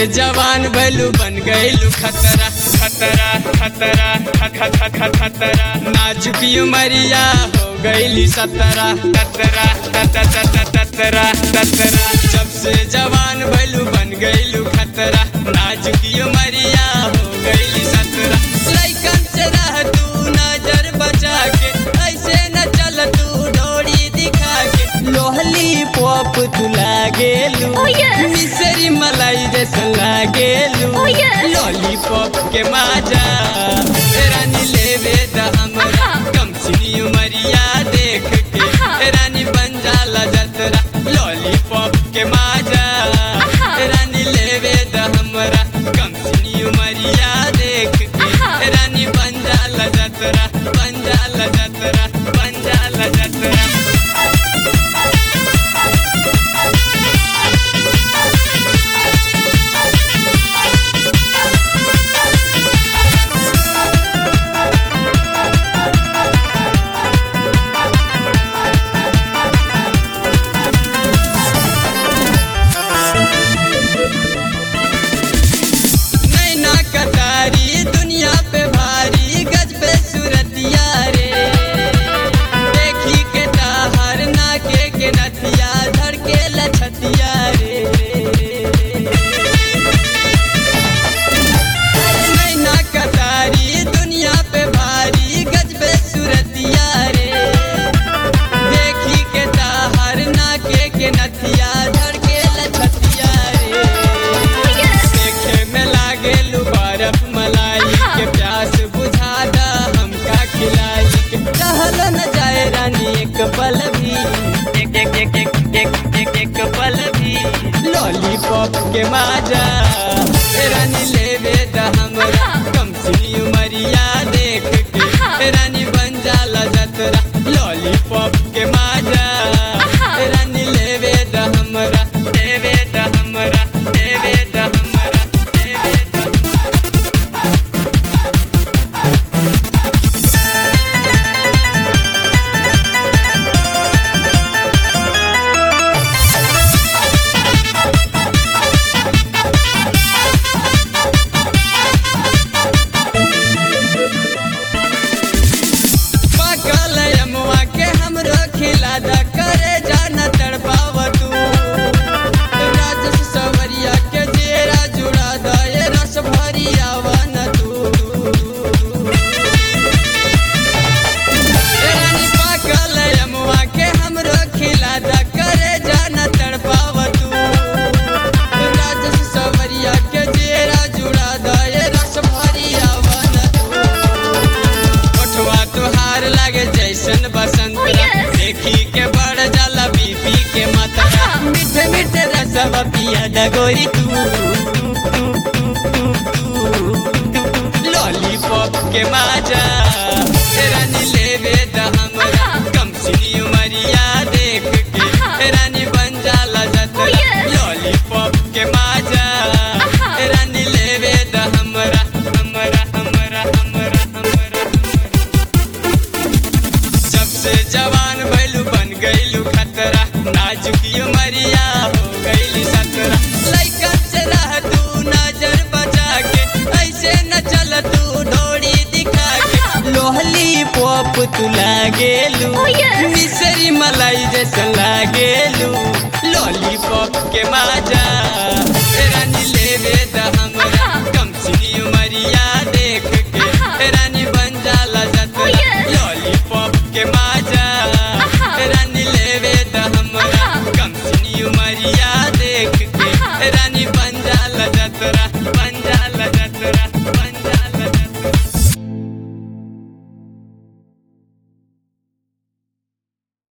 जवान भैलू बन गईलू खतरा खतरा खतरा ख- ख- ख- खतरा नाजुकी उमरिया हो गईली सतरा ततरा ततरा ततरा ततरा जब से जवान भैलू बन गईलू खतरा नाजुकी उमरिया हो गईली सतरा लइकन से रह तू नजर बचा के ऐसे न चल तू डोरी दिखा के लोहली पॉप तू लागेलू Oh, yes. मिसरी मलाई जैसन लागेलू Oh, yes. लॉलीपॉप के माजा रानी लेवे द हमरा आहा। कम सिनी उमरिया देख के आहा। रानी बन जाला जतरा लॉलीपॉप के माजा आहा। रानी लेवे द हमरा कम सिनी उमरिया देख के आहा। रानी बन जाला जतरा बन जाला जतरा बन जाला जतरा नैना कतारी दुनिया पे भारी गज पे सूरतिया रे देखी के ताहर नाके के नथिया धर के लछतिया रे नैना कतारी दुनिया पे भारी गज पे सूरतिया रे देखी के ताहर नाके के नथिया धर के लछतिया रे देखे में लागे बर्फ मलाई के प्यास बुझा दा हमका खिलाई के रहल न जाए रानी एक पल भी एक एक एक एक एक एक एक पल भी लॉलीपॉप के माजा रानी लेवे द हमरा कम सिनी उमरिया देख के रानी बन जाला जतरा लॉलीपॉप के माजा रानी लेवे द हमरा लेवे द हमरा लेवे द हमरा लेवे द पाकल अमुआ के हमरो खिला द करे जाना तड़पाव तू राजस सवरिया के जेरा जुड़ा द ये रस भरी आवन तू ए रानी पाकल अमुआ के हमरो खिला द करे जाना तड़पाव तू राजस सवरिया के जेरा जुड़ा द ये रस भरी आवन तू ओठवा तुहार लागे जैसन बसंत Oh, yes. देखी के बढ़ जाला बीपी के मात्रा मीठे मीठे रसवा पिया डगोरी तू लॉलीपॉप के माजा रानी लेवे द हमरा कम सिनी उमरिया देख के रानी बन जाला Oh, जतरा yes. लॉलीपॉप के माजा रानी लेवे द हमरा हमरा हमरा हमरा हमरा जब से जवान भैलू बन गईलू खतरा नाजुकी उमरिया हो गईली सतरा लइकन से रह तू नजर बचा के ऐसे न चल तू डोरी दिखा के लोहली पॉप तू लागेलू Oh, yes. मिसरी मलाई जैसा लागेलू लॉलीपॉप के माजा